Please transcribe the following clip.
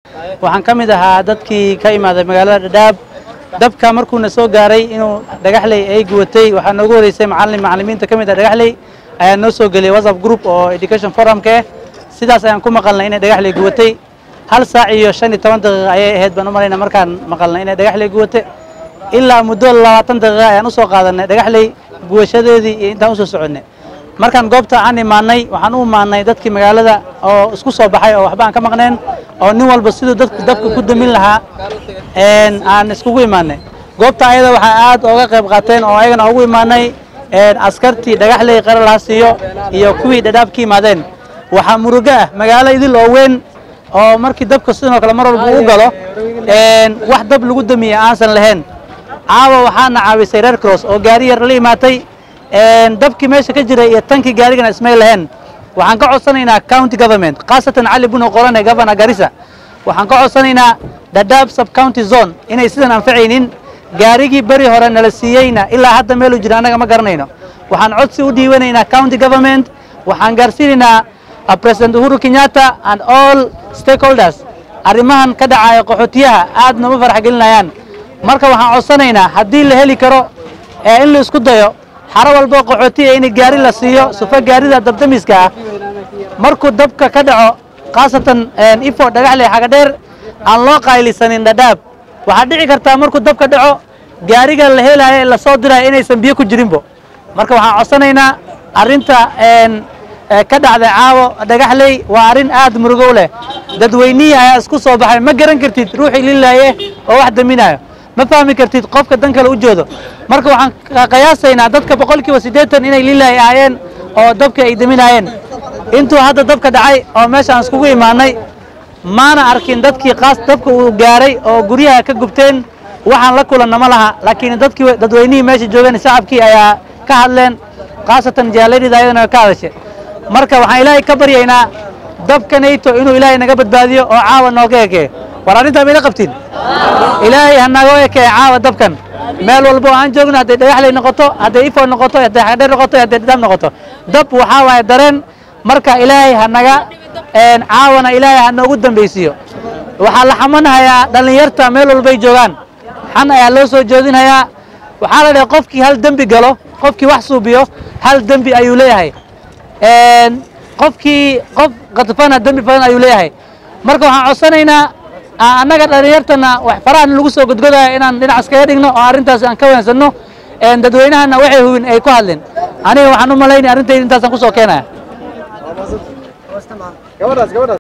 waxaan ka mid ahaa dadkii ka imaaday magaalada dhadhaab dabka markuuna soo gaaray inuu dhagaxley ay guwatay waxaa noogu horeysay macalin macalimiinta ka mid ah dhagaxley ayaa noo soo geliyay whatsapp group oo education forumka ah sidaas ayaan ku maqalnay inay dhagaxley guwatay hal saac iyo shan iyo toban daqiiqa ayay ahayd baan u malayna markaan maqalnay inay dhagaxley guwatay ilaa muddo labaatan daqiiqa ayaan usoo qaadanay dhagaxley guwashadeedii iyo intaan usoo soconnay markaan goobta aan imaanay waxaan u imaanay dadkii magaalada oo isku soo baxay oo waxba aan ka maqneen oo nin walba siduu dadku dabka ku damin lahaa aan iskugu imaanay goobta ayada waxaa aad ooga qayb qaateen oo ayagana ugu imaanay askartii dhagaxley qaralhaasiyo iyo kuwii dhadhaab ka yimaadeen waxaa murugo ah magaalo idil oo weyn oo markii dabka sidoo kale mar walba uu galo wax dab lagu damiye aansan lahayn caawa waxaana caawisay red cross oo gaari yar la imaatay dabkii meesha ka jiray iyo tankii gaarigana ismay lahayn waxaan ka codsanaynaa county government khaasatan cali buno qorane governor garissa waxaan ka codsanaynaa dhadhaab sub county zone inay sidan anfacaynin gaarigii beri hore nala siiyeyna ilaa hadda meeluu jira annaga ma garanayno waxaan codsi u dhiibanaynaa county government waxaan gaarsiinaynaa president uhuru kenyatta and all stakeholders arrimahan ka dhacaya qaxootiyaha aad nooma farax gelinayaan marka waxaan codsanaynaa haddii la heli karo ee in la isku dayo xaro walbo qaxootiya in gaari la siiyo sufa gaarida dabdamiska ah markuu dabka ka dhaco khaasatan ifo dhagaxley xagadheer aan loo qaylisanin dhadhaab waxaa dhici kartaa markuu dabka dhaco gaariga la helaayo ee lasoo diraayo inaysan biyo ku jirinbo marka waxaan codsanaynaa arrinta ka dhacday caawo dhagaxley waa arrin aad murugow leh dadweynihii ayaa isku soo baxay ma garan kartid ruuxii lilaaye oo wax daminayo ma fahmi kartid qofka dan kale u joodo marka waxaan qiyaasaynaa dadka boqolkiiba siddeetan inay lilaahi ahaayeen oo dabka ay daminaayeen intuu hadda dabka dhacay oo meeshaan iskugu imaanay maana arkin dadkii qaas dabka uu gaaray oo guryaha ka gubteen waxaan la kulanna ma laha laakiin dadkii dadweynihii meesha joogeen shacabkii ayaa ka hadleen khaasatan jaaladida ayadana ka hadashay marka waxaan ilaahay ka baryaynaa dabkanayto inuu ilaahay naga badbaadiyo oo caawa nooga ekee war arrintaa mayla qabtiin ilaahay ha naga ekee caawa dabkan meel walbo aan joogno hadday dhagaxley noqoto hadday ifo noqoto hadday xagdheer noqoto hadday dhadhaab noqoto dab waxaa waaye dareen marka ilaahay ha naga caawana ilaahay ha noogu dambaysiiyo waxaa la xamanhayaa dhallinyarta meel walbay joogaan xan ayaa loo soo jeedinhayaa waxaa la dhahay qofkii hal dembi galo qofkii wax suubiyo hal dembi ayuu leeyahay qofkii qof katfana dembi badan ayuu leeyahay marka waxaan codsanaynaa annaga dhalinyartana wax farahan lagu soo godgodayo inaan dhinac iskaga dhigno oo arrintaas aan ka weensanno dadweynahana waxay hubin ay ku hadleen aniga waxaan u malaynaya arrintayda intaasaan kusoo keenaya